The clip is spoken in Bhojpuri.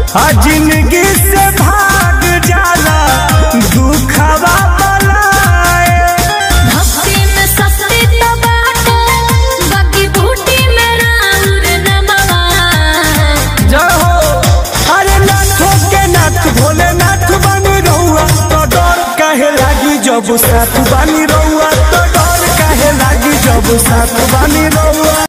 आ जिंदगी से भाग जाला दुखवा बलाए भक्ति में शक्ति तो बाटे बाकी बूटी में राउर नमवा जय हो अरे नाथों के नाथ भोले नाथ बनी रहुआ तो डर काहे लागी जब साथ बनी रहुआ तो डर काहे लागी जब साथ बनी रहुआ